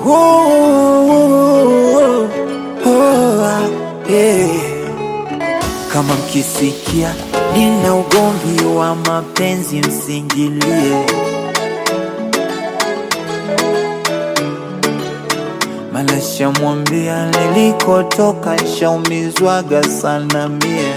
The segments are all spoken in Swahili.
oh, oh, yeah. Kama mkisikia nina ugomvi wa mapenzi msingilie, mala shamwambia nilikotoka nshaumizwaga sana mie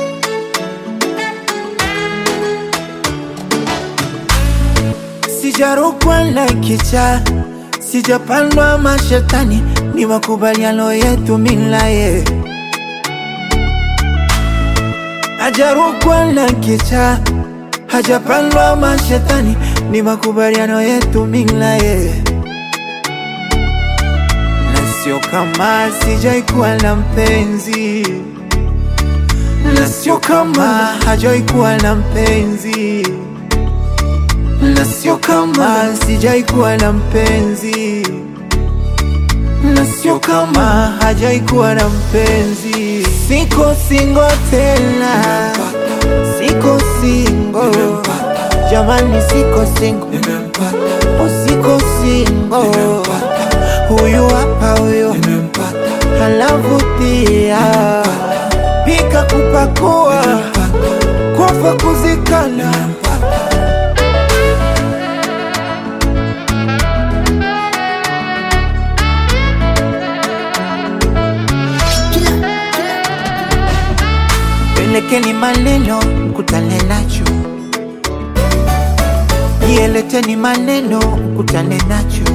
sijarukwa na kicha, sijapandwa mashetani, ni makubaliano yetu milaye hajarukwa na kicha, hajapandwa mashetani, ni makubaliano yetu milaye na sio kama sijaikuwa na mpenzi, na sio kama hajaikuwa na mpenzi na sio kama sijaikuwa na mpenzi, na sio kama hajaikuwa na mpenzi. Siko singo tena, siko singo jamani, siko singo, oh, siko singo. Huyu hapa huyo halavutia, pika kupakua, kufa kuzikana Pelekeni maneno mkutane nacho, yeleteni maneno mkutane nacho.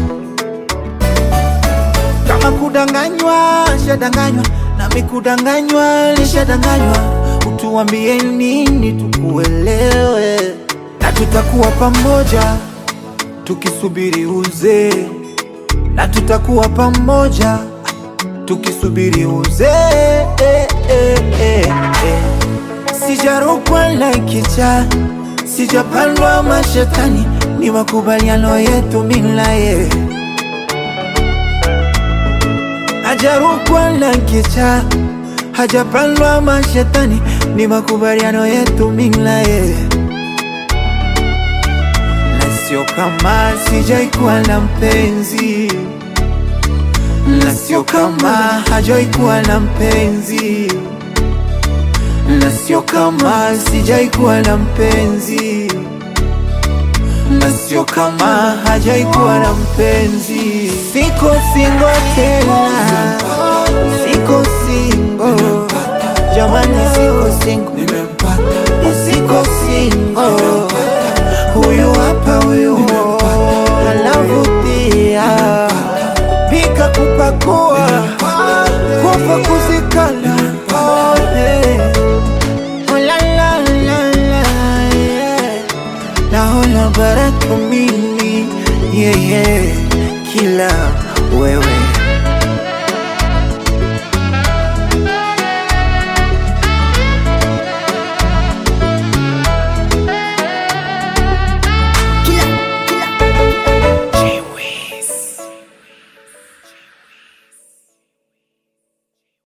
Kama kudanganywa, shadanganywa, nami kudanganywa, nishadanganywa. Utuambie nini tukuelewe, na tutakuwa pamoja tukisubiri uzee, na tutakuwa pamoja tukisubiri uzee. eh, eh, eh, eh. Sijarukwa na kicha, sijapandwa mashetani, ni makubaliano yetu milaye. Hajarukwa na kicha, hajapandwa mashetani, ni makubaliano yetu milaye. Na sio kama sijaikuwa na mpenzi, na sio kama hajaikuwa na mpenzi na sio kama sijaikuwa na mpenzi, na sio kama hajaikuwa na mpenzi. Siko singo tena, siko singo jamani, siko singo, siko singo. Huyu hapa huyu halavutia, pika kupakua, kufa kuzikana oh, yeah. Oh, la, la, la, la, yeah. Naona baraka mimi yeah, yeah. Kila wewe